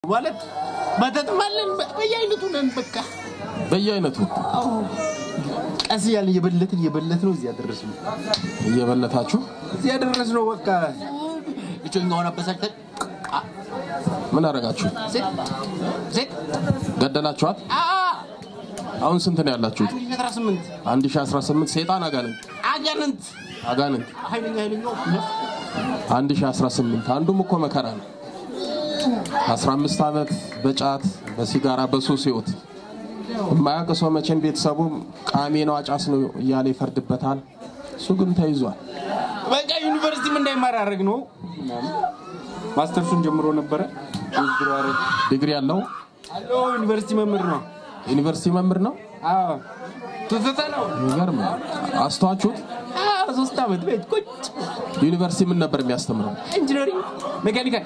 ማለት መተጥማለን በየአይነቱ ነን። በቃ በየአይነቱ አዎ፣ ቀስ እያለ እየበለትን እየበለት ነው እዚህ ያደረስ ነው እየበለታችሁ እዚህ ያደረስ ነው። በቃ እጮኛውን አበሳጭተን አ- ምን አደረጋችሁ? ሴት ሴት ገደላችኋት? አ አሁን ስንት ነው ያላችሁት? አስራ ስምንት 1018 ሴጣን አጋንንት አጋንንት አጋንንት ኃይለኛ ኃይለኛው 1018 አንዱም እኮ መከራ ነው። 15 ዓመት በጫት በሲጋራ በሱስ ህይወት የማያውቅ ሰው መቼም ቤተሰቡ ቃሜ ነው አጫስ ነው እያለ ይፈርድበታል። እሱ ግን ተይዟል። በቃ ዩኒቨርሲቲም እንዳይማር ያደረግ ነው። ማስተርሱን ጀምሮ ነበረ ውድድሩ አረግ ዲግሪ ያለው አሎ ዩኒቨርሲቲ መምህር ነው። ዩኒቨርሲቲ መምህር ነው። አዎ ትዝታ ነው። የሚገርም ነው። አስተዋችሁት? አዎ ሶስት ዓመት ቤት ቁጭ ዩኒቨርሲቲ ምን ነበር የሚያስተምረው? ኢንጂነሪንግ ሜካኒካል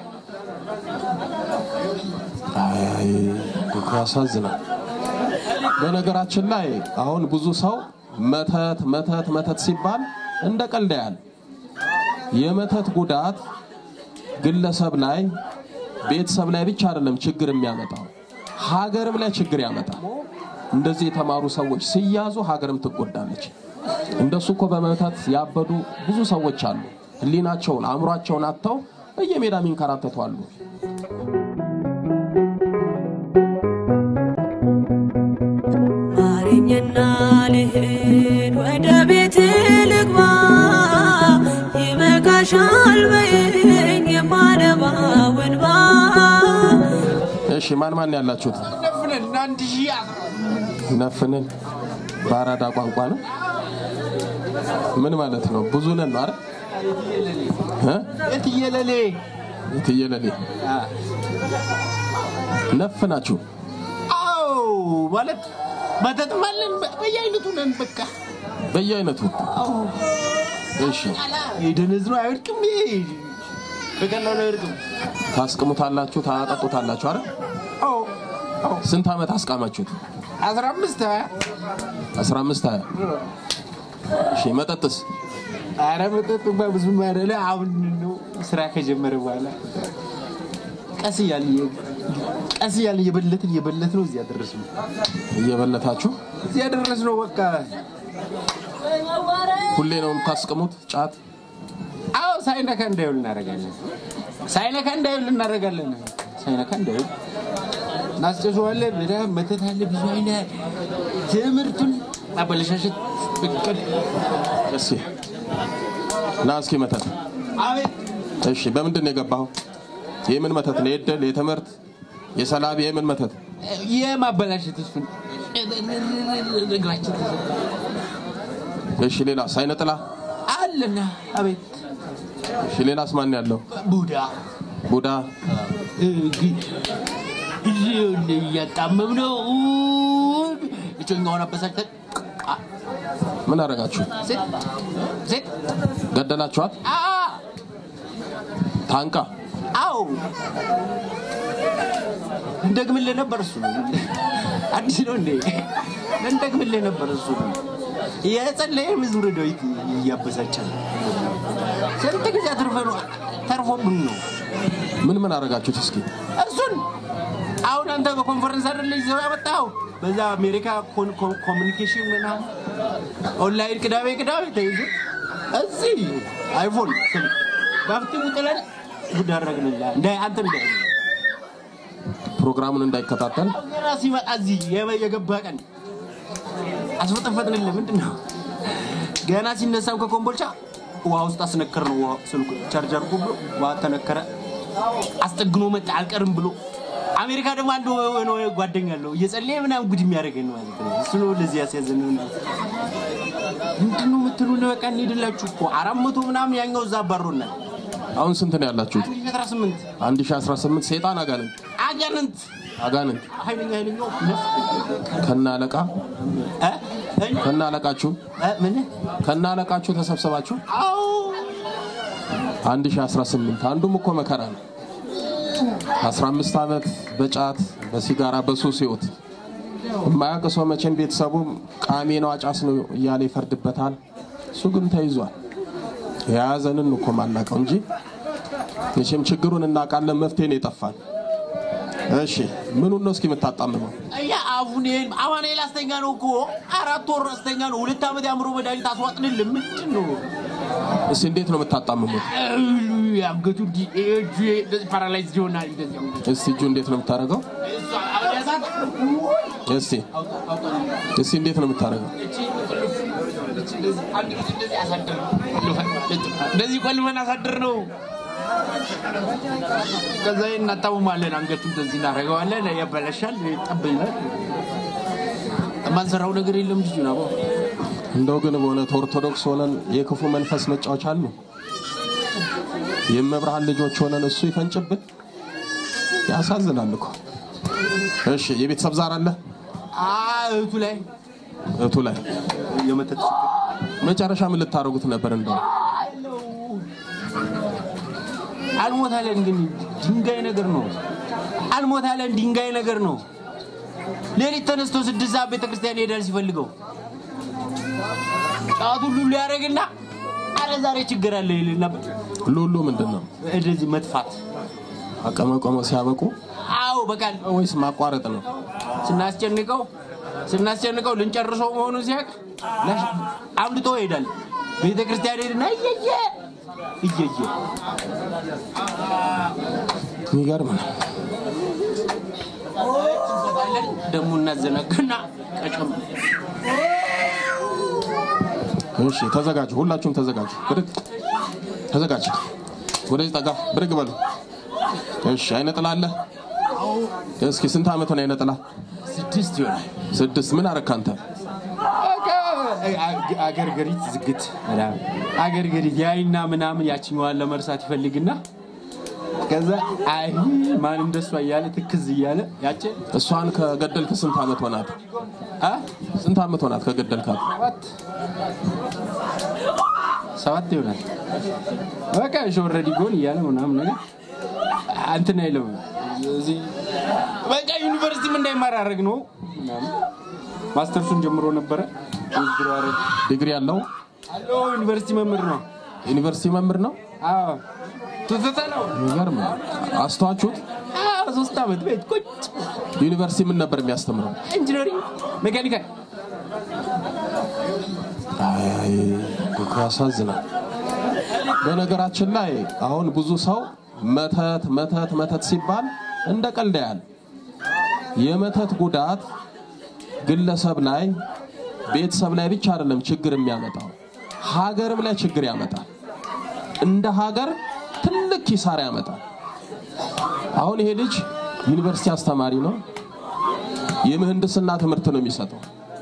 አይ እኮ ያሳዝናል። በነገራችን ላይ አሁን ብዙ ሰው መተት መተት መተት ሲባል እንደ ቀልድ ያህል የመተት ጉዳት ግለሰብ ላይ ቤተሰብ ላይ ብቻ አይደለም ችግር የሚያመጣው ሀገርም ላይ ችግር ያመጣል። እንደዚህ የተማሩ ሰዎች ሲያዙ ሀገርም ትጎዳለች። እንደሱ እኮ በመተት ያበዱ ብዙ ሰዎች አሉ። ሕሊናቸውን አእምሯቸውን አጥተው በየሜዳ የሚንከራተቱ አሉ። ማረኝና ልሂድ ወደ ቤት ልግባ ይበቃሻል በይኝ የማነባው እንባ እሺ ማን ማን ያላችሁት? ነፍነን አንድ ሺህ አስራ ነፍንን በአራዳ ቋንቋ ነው። ምን ማለት ነው? ብዙ ነን ነው አይደል? እ? የትየለሌ የትየለሌ ነፍ ናችሁ። አዎ ማለት መተጥማለን በየአይነቱ ነን። በቃ በየአይነቱ አዎ እሺ፣ የደነዝ ነው አይወድቅም። ይሄ በቀላሉ አይወድቅም። ታስቅሙታላችሁ፣ ታጠጡታላችሁ አይደል? አዎ አዎ ስንት ዓመት አስቃማችሁት? አስራ አምስት ሀያ 15 20 እሺ፣ መጠጥስ ኧረ መጠጥ እንኳን ብዙም አይደለ። አሁን ነው ስራ ከጀመረ በኋላ ቀስ እያለ ቀስ እያለ እየበለትን እየበለት ነው እዚህ ያደረስ ነው እየበለታችሁ እዚህ ያደረስ ነው። በቃ ሁሌ ነው የምታስቅሙት? ጫት አዎ ሳይነካ እንዳይውል እናደርጋለን። ሳይነካ እንዳይውል እናደርጋለን። ሳይነካ እንዳይውል እናስጨሰዋለን። በጣም መተት አለ ብዙ አይነት ትምህርቱን ማበለሻሸት ብቅል እስኪ ና እስኪ መተት አቤት እሺ፣ በምንድን ነው የገባኸው? የምን መተት ነው? የደል የትምህርት የሰላቢ የምን መተት? የማበላሸት እሱን እግራችን እሺ፣ ሌላ ሳይነጥላ አለና አቤት እሺ፣ ሌላስ ማን ያለው? ቡዳ ቡዳ እያጣመም ነው እጮኛውን አበሳጭተን አ- ምን አደረጋችሁ? ሴት ሴት ገደላችኋት? አ ታንቃ አዎ እንደግምልህ ነበር እሱ አዲስ ነው እንዴ እንደግምልህ ነበር እሱ የጸለየ መዝሙረ ዳዊት እያበሳጫል ስንት ጊዜ አትርፈን ተርፎብን ነው ምን ምን አደረጋችሁት? እስኪ እሱን አሁን አንተ በኮንፈረንስ አይደለ ይዘው ያመጣው በዛ አሜሪካ ኮን- ኮን- ኮሚኒኬሽን ምናምን ኦንላይን ቅዳሜ ቅዳሜ ተይዞ እዚህ አይፎን ስልክ በአፍጢሙ ጥለን ጉድ አደረግንላ እንደ አንተ እንደ ፕሮግራሙን እንዳይከታተል ገና ሲመጣ እዚህ የበ- የገባ ቀን አስፈጠፈጥንልህ ምንድን ነው ገና ሲነሳም ከኮምቦልቻ ውሃ ውስጥ አስነከር ነው ውሃ ስልኩ ቻርጅ አድርጎ ብሎ ውሃ ተነከረ አስጠግኖ መጣ አልቀርም ብሎ አሜሪካ ደግሞ አንድ ሆነ ጓደኛ አለው እየጸለየ ምናምን ጉድ የሚያደርገን ማለት ነው እሱ ነው ለዚህ ያስያዘን ምንድን ነው የምትሉን በቃ እንሄድላችሁ እኮ አራት መቶ ምናምን ያኛው እዛ አባሮናል አሁን ስንት ነው ያላችሁት? አስራ ስምንት 1018 ሴጣን አጋንንት አጋንንት አጋንንት ኃይለኛ ኃይለኛው ከነ አለቃ እ? እ? ከነ አለቃችሁ እ? ምን ከነ አለቃችሁ ተሰብስባችሁ አዎ 1018 አንዱም እኮ መከራ ነው። 15 ዓመት በጫት በሲጋራ በሱስ ህይወት የማያውቅ ሰው መቼም ቤተሰቡ ቃሜ ነው አጫስ ነው እያለ ይፈርድበታል። እሱ ግን ተይዟል። የያዘንን እኮ ማናውቀው እንጂ መቼም ችግሩን እናውቃለን፣ መፍትሄ ነው የጠፋን። እሺ ምኑን ነው እስኪ የምታጣምመው? ያ አፉን ይሄን አማኑኤል አስተኛ ነው እኮ አራት ወር አስተኛ ነው። ሁለት ዓመት የአእምሮ መድኃኒት አስዋጥንልን ምንድን ነው? እስኪ እንዴት ነው የምታጣምሙት? አንገቱ እንዲህ እጁ እንደዚህ ፓራላይዝ ይሆናል። እንደዚህ አሁን እስቲ እጁ እንዴት ነው የምታደርገው? እሷ አሁን ያዛት እስቲ እስቲ እንዴት ነው የምታደርገው? እንደዚህ ቆልፈን አሳድር ነው። ከዛ እናጣሙማለን። አንገቱ እንደዚህ እናደርገዋለን። ያበላሻል፣ ጠብ ይላል። የማንሰራው ነገር የለም። ልጁ ነው እንደው ግን በእውነት ኦርቶዶክስ ሆነን የክፉ መንፈስ መጫወቻ አሉ። የመብርሃን ልጆች ሆነን እሱ ይፈንጭብን። ያሳዝናል እኮ። እሺ የቤተሰብ ዛር አለ እህቱ ላይ እህቱ ላይ የመተት መጨረሻ ምን ልታደርጉት ነበር? እንደው አልሞታለን፣ ግን ድንጋይ ነገር ነው። አልሞታለን፣ ድንጋይ ነገር ነው። ሌሊት ተነስቶ ስድስት ሰዓት ቤተክርስቲያን ይሄዳል ሲፈልገው ጫቱን ሁሉ ያደርግና አረ ዛሬ ችግር አለ ይልና ሉሉ ምንድን ነው እንደዚህ መጥፋት። አቀመቆመ ሲያበቁ አዎ በቃ ወይስ ማቋረጥ ነው? ስናስጨንቀው ስናስጨንቀው ልንጨርሰው መሆኑን ሲያውቅ ላሽ- አምልጦ ይሄዳል። ቤተ ክርስቲያን ሄድና እየየ እየየ የሚገርም ነው። ደግሞ እናዘናግና ቀጨም እሺ ተዘጋጁ፣ ሁላችሁም ተዘጋጁ። ብድግ ተዘጋጅ። ወደዚህ ጠጋ ብድግ በሉ። እሺ አይነ ጥላ አለ። እስኪ ስንት ዓመት ነው አይነ ጥላ? ስድስት ይሆናል። ስድስት። ምን አረክ አንተ? አገር ገሪት ዝግት አገር ገሪት ያይና ምናምን ያችኛዋን ለመርሳት ይፈልግና ከዛ አይ ማን እንደሷ እያለ ትክዝ እያለ ያቺ እሷን ከገደልክ ስንት ዓመት ሆናት? አ ስንት ዓመት ሆናት ከገደልካት? ሰባት ሰባት ይሆናል። በቃ እሺ ኦልሬዲ ጎን እያለ ምናምን ነገር እንትን አይለም። እዚህ በቃ ዩኒቨርሲቲም እንዳይማር ያደረግ ነው። ምናምን ማስተርሱን ጀምሮ ነበረ ውዝድሮ አረግ ዲግሪ ያለው አሎ ዩኒቨርሲቲ መምህር ነው። ዩኒቨርሲቲ መምህር ነው። አዎ ትዝታ ነው። የሚገርም ነው። አስተዋችሁት? አዎ ሶስት ዓመት ቤት ቁጭ ዩኒቨርሲቲ ምን ነበር የሚያስተምረው? ኢንጂነሪንግ ሜካኒካል አይ እኮ ያሳዝናል። በነገራችን ላይ አሁን ብዙ ሰው መተት መተት መተት ሲባል እንደ ቀልድ ያያል። የመተት ጉዳት ግለሰብ ላይ ቤተሰብ ላይ ብቻ አይደለም ችግር የሚያመጣው ሀገርም ላይ ችግር ያመጣል። እንደ ሀገር ትልቅ ኪሳራ ያመጣል። አሁን ይሄ ልጅ ዩኒቨርሲቲ አስተማሪ ነው። የምህንድስና ትምህርት ነው የሚሰጠው።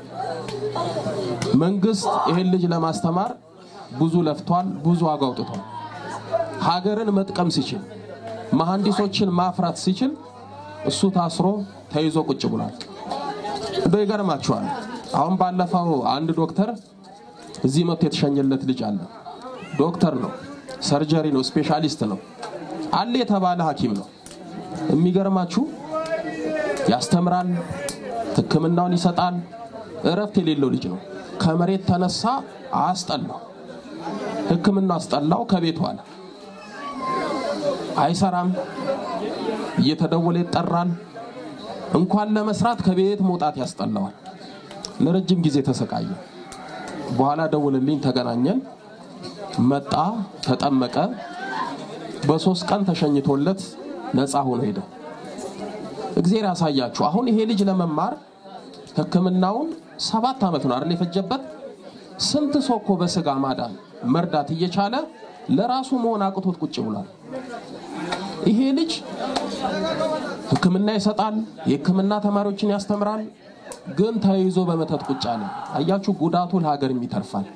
መንግስት ይሄን ልጅ ለማስተማር ብዙ ለፍቷል፣ ብዙ ዋጋ አውጥቷል። ሀገርን መጥቀም ሲችል፣ መሐንዲሶችን ማፍራት ሲችል እሱ ታስሮ ተይዞ ቁጭ ብሏል። እንደው ይገርማችኋል። አሁን ባለፈው አንድ ዶክተር እዚህ መጥቶ የተሸኘለት ልጅ አለ። ዶክተር ነው፣ ሰርጀሪ ነው፣ ስፔሻሊስት ነው፣ አለ የተባለ ሐኪም ነው። የሚገርማችሁ ያስተምራል፣ ሕክምናውን ይሰጣል። እረፍት የሌለው ልጅ ነው። ከመሬት ተነሳ አስጠላው፣ ሕክምና አስጠላው። ከቤቱ አለ አይሰራም፣ እየተደወለ ይጠራል። እንኳን ለመስራት ከቤት መውጣት ያስጠላዋል። ለረጅም ጊዜ ተሰቃየ። በኋላ ደውልልኝ፣ ተገናኘን፣ መጣ፣ ተጠመቀ። በሶስት ቀን ተሸኝቶለት ነፃ ሆኖ ሄደ። እግዜር ያሳያችሁ። አሁን ይሄ ልጅ ለመማር ህክምናውን ሰባት ዓመት ነው አይደል የፈጀበት። ስንት ሰው እኮ በስጋ ማዳን መርዳት እየቻለ ለራሱ መሆን አቅቶት ቁጭ ብሏል። ይሄ ልጅ ህክምና ይሰጣል፣ የህክምና ተማሪዎችን ያስተምራል። ግን ተይዞ በመተት ቁጭ አለ። አያችሁ፣ ጉዳቱ ለሀገርም ይተርፋል።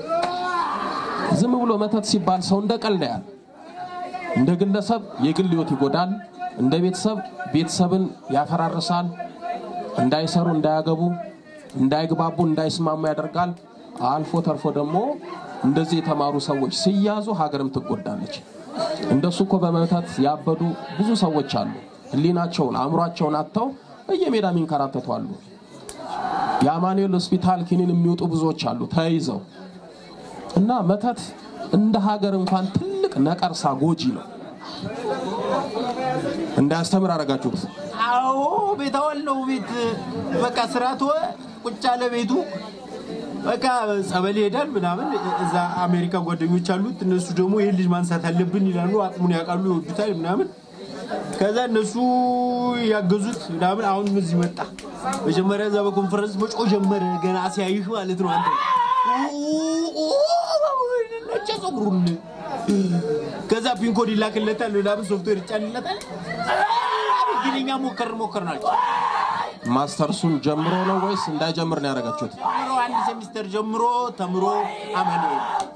ዝም ብሎ መተት ሲባል ሰው እንደ ቀልድ ያያል። እንደ ግለሰብ የግል ህይወት ይጎዳል። እንደ ቤተሰብ ቤተሰብን ያፈራርሳል። እንዳይሰሩ፣ እንዳያገቡ፣ እንዳይግባቡ፣ እንዳይስማሙ ያደርጋል። አልፎ ተርፎ ደግሞ እንደዚህ የተማሩ ሰዎች ሲያዙ ሀገርም ትጎዳለች። እንደሱ እኮ በመተት ያበዱ ብዙ ሰዎች አሉ። ህሊናቸውን አእምሯቸውን አጥተው በየሜዳ የሚንከራተቱ አሉ። የአማኑኤል ሆስፒታል ኪኒን የሚወጡ ብዙዎች አሉ ተይዘው እና መተት እንደ ሀገር እንኳን ትልቅ ነቀርሳ ጎጂ ነው። እንዳያስተምር አደረጋችሁት። አዎ አዎ ቤት አዋል ነው ቤት በቃ ስራ ተወ ቁጭ አለ ቤቱ በቃ ጸበል ይሄዳል ምናምን እዛ አሜሪካ ጓደኞች አሉት እነሱ ደግሞ ይህን ልጅ ማንሳት አለብን ይላሉ አቅሙን ያውቃሉ ይወዱታል ምናምን ከዛ እነሱ ያገዙት ምናምን አሁን እዚህ መጣ መጀመሪያ እዛ በኮንፈረንስ መጮ ጀመረ ገና ሲያይህ ማለት ነው አንተ ነጭ ጸጉሩን ከዛ ፒንኮድ ይላክለታል ምናምን ሶፍትዌር ይጫንለታል ግን እኛ ሞከር ሞከር ናቸው ማስተርሱን ጀምሮ ነው ወይስ እንዳይጀምር ነው ያደረጋችሁት? ተምሮ አንድ ሴሚስተር ጀምሮ ተምሮ አመኔ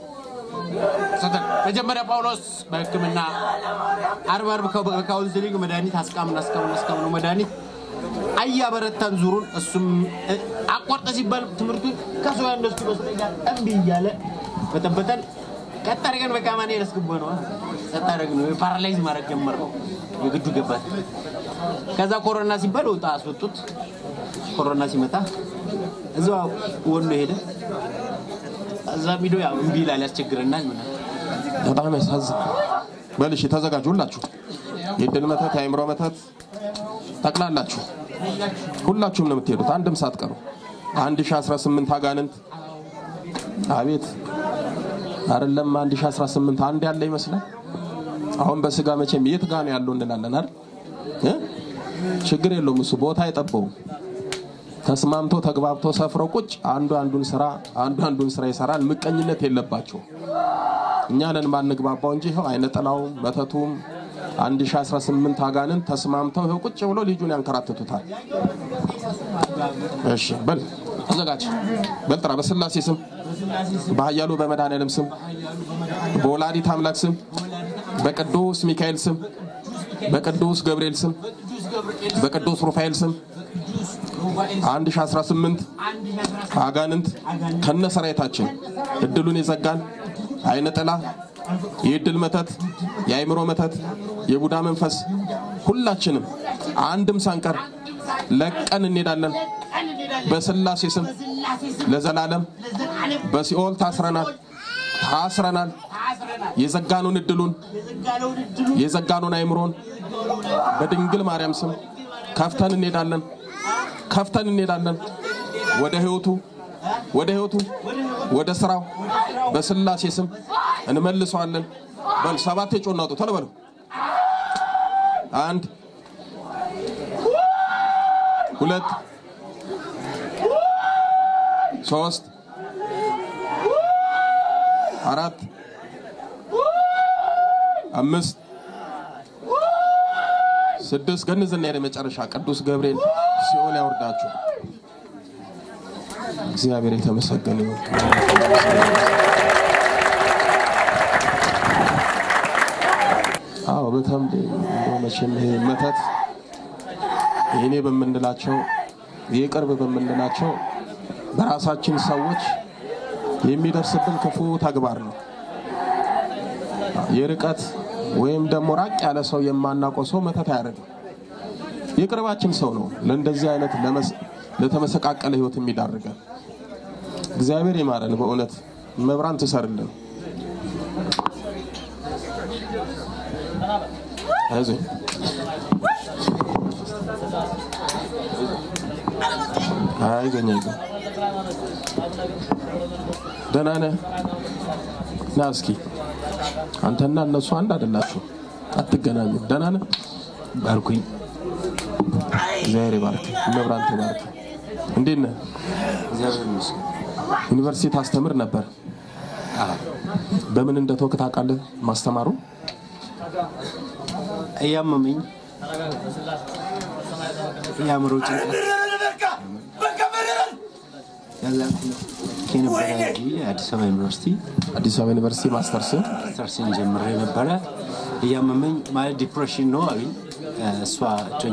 መጀመሪያ ጳውሎስ በሕክምና አርብ አርብ ከ- በካውንስሊንግ መድኃኒት አስቃምን አስቃምን አስቃምን መድኃኒት አያበረታን ዙሩን እሱም እ፣ አቋርጠ ሲባል ትምህርቱን ከሰው ያነሱ ይመስለኛል እምቢ እያለ በጠበጠን ቀጥ አድርገን በቃ ማን ያስገባ ነው ቀጥ አድርገን ነው ፓራላይዝ ማድረግ ጀመር ነው የግዱ ገባት ከዛ ኮሮና ሲባል ወጣ አስወጡት ኮሮና ሲመጣ እዛ ወሎ ሄደ እዛ ሂዶ ያው እምቢ ይላል ያስቸግረናል ምናምን በጣም ያሳዝናል። በል እሺ ተዘጋጁ ሁላችሁ። የድል መተት፣ የአእምሮ መተት ጠቅላላችሁ ሁላችሁም ነው የምትሄዱት፣ አንድም ሳትቀሩ። 1018 አጋንንት አቤት አይደለም 1018 አንድ ያለ ይመስላል። አሁን በስጋ መቼም የት ጋ ነው ያለው እንላለን አይደል እ? ችግር የለውም እሱ ቦታ አይጠበውም። ተስማምቶ ተግባብቶ ሰፍረው ቁጭ አንዱ አንዱን ስራ አንዱ አንዱን ስራ ይሰራል። ምቀኝነት የለባቸው እኛ ነን ማንግባባው እንጂ ይኸው አይነ ጥላውም መተቱም 1018 አጋንን ተስማምተው ይኸው ቁጭ ብሎ ልጁን ያንከራትቱታል። እሺ በል ተዘጋጅ፣ በል ጥራ። በስላሴ ስም፣ በኃያሉ በመድኃኔዓለም ስም፣ በወላዲት አምላክ ስም፣ በቅዱስ ሚካኤል ስም፣ በቅዱስ ገብርኤል ስም፣ በቅዱስ ሩፋኤል ስም 1018 አጋንንት ከነ ሰራዊታችን እድሉን የዘጋን አይነ ጥላ፣ የእድል መተት፣ የአእምሮ መተት፣ የቡዳ መንፈስ ሁላችንም አንድም ሳንቀር ለቀን እንሄዳለን። በስላሴ ስም ለዘላለም በሲኦል ታስረናል ታስረናል። የዘጋኑን እድሉን የዘጋኑን አእምሮን በድንግል ማርያም ስም ከፍተን እንሄዳለን ከፍተን እንሄዳለን ወደ ህይወቱ ወደ ህይወቱ ወደ ስራው በስላሴ ስም እንመልሰዋለን። በል ሰባት የጮና አውጡ ቶሎ በሉ። አንድ ሁለት ሶስት አራት አምስት ስድስት ገንዝና የደ መጨረሻ ቅዱስ ገብርኤል ሲኦል ያወርዳችሁ። እግዚአብሔር የተመሰገነ ይሁን። አዎ በተምድ እንደው መቼም ይሄ መተት የኔ በምንላቸው የቅርብ በምንላቸው በራሳችን ሰዎች የሚደርስብን ክፉ ተግባር ነው። የርቀት ወይም ደግሞ ራቅ ያለ ሰው የማናውቀው ሰው መተት አያደርግም። የቅርባችን ሰው ነው ለእንደዚህ አይነት ለመስ- ለተመሰቃቀለ ህይወት የሚዳርገን። እግዚአብሔር ይማረን። በእውነት መብራን ትሰርልን። አይዞኝ አይዞኝ አይዞኝ። ደህና ነህ? ና እስኪ አንተና እነሱ አንድ አይደላችሁ፣ አትገናኙም። ደህና ነህ? ባርኩኝ እግዚአብሔር ይባርክ። መብራን ትባርክ። እንዴት ነህ? እግዚአብሔር ይመስገን ዩኒቨርሲቲ ታስተምር ነበር። በምን እንደተወክ ታውቃለህ? ማስተማሩ እያመመኝ የአእምሮ ጭንቀት ከዛ ከነበረ አዲስ አበባ ዩኒቨርሲቲ አዲስ አበባ ዩኒቨርሲቲ ማስተርስ ስተርሲን ጀምሬ ነበረ። እያመመኝ ማለት ዲፕሬሽን ነው አሉኝ። እሷ እጮኛ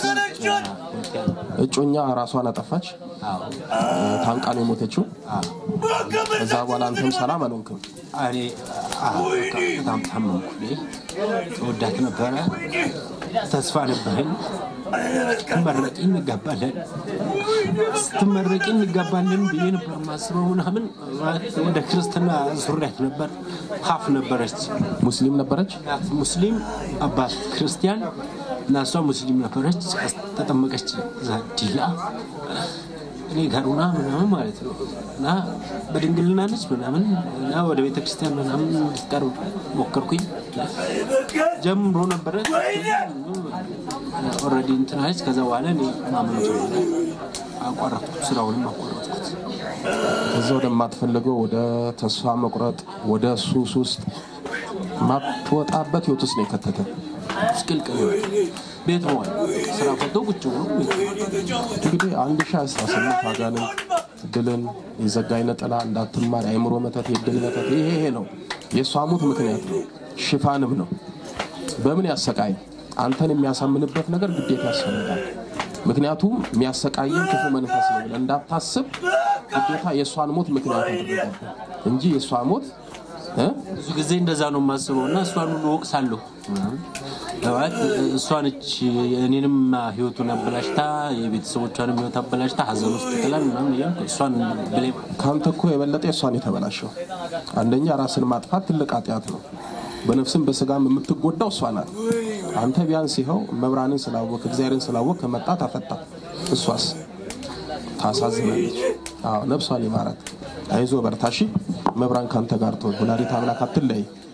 እጮኛ ራሷን አጠፋች። ታንቃ ነው የሞተችው። ከዛ በኋላ አንተም ሰላም አልሆንክም። እኔ አዎ፣ በቃ በጣም ታመምኩ። እኔ ተወዳት ነበረ፣ ተስፋ ነበረኝ። ስትመረቂ እንጋባለን ስትመረቂ እንጋባለን ብዬ ነበር ማስበው ምናምን ወደ ክርስትና ዙሪያት ነበር። ሀፍ ነበረች ሙስሊም ነበረች። እናት ሙስሊም አባት ክርስቲያን እና እሷ ሙስሊም ነበረች፣ ተጠመቀች እዛ ዲላ እኔ ጋር ሆና ምናምን ማለት ነው እና በድንግልና ነች ምናምን እና ወደ ቤተ ክርስቲያን ምናምን እንድትቀርብ ሞከርኩኝ። ጀምሮ ነበረ ኦልሬዲ እንትን አለች። ከዛ በኋላ እኔ ማመን ጀመረ። አቋረጥኩት፣ ስራውንም አቋረጥኩት። ከዛ ወደማትፈልገው ወደ ተስፋ መቁረጥ ወደ ሱስ ውስጥ ማትወጣበት ህይወት ውስጥ ነው የከተተ። ምስቅልቅል ቤት መዋል ስራ ፈቶ ቁጭ ብሎ ቤት መዋል። እንግዲህ አንድ ሺ አስራ ስምንት አጋንንት ድልን የዘጋ አይነ ጥላ እንዳትማር የአእምሮ መተት የድል መተት ይሄ ይሄ ነው የእሷ ሞት ምክንያት ነው ሽፋንም ነው በምን ያሰቃይ አንተን የሚያሳምንበት ነገር ግዴታ ያስፈልጋል ምክንያቱም የሚያሰቃየን ክፉ መንፈስ ነው ብለህ እንዳታስብ ግዴታ የእሷን ሞት ምክንያት አደረገብህ እንጂ የእሷ ሞት እ? ብዙ ጊዜ እንደዛ ነው የማስበው እና እሷን ሁሉ ወቅሳለሁ። ማለት እሷ ነች እኔንም ህይወቱን አበላሽታ የቤተሰቦቿንም ህይወት አበላሽታ ሀዘን ውስጥ ጥላል ምናምን እያልኩ እሷን ብሌም ከአንተ እኮ የበለጠ የእሷን የተበላሸው አንደኛ ራስን ማጥፋት ትልቅ ኃጢአት ነው በነፍስም በስጋም የምትጎዳው እሷ ናት አንተ ቢያንስ ይኸው መብራንን ስላወቅ እግዚአብሔርን ስላወቅ ከመጣ ታፈታ እሷስ ታሳዝናለች አዎ ነፍሷን ይማራት አይዞ በርታሺ መብራን ካንተ ጋር ትሆን ወላዲተ አምላክ አትለይ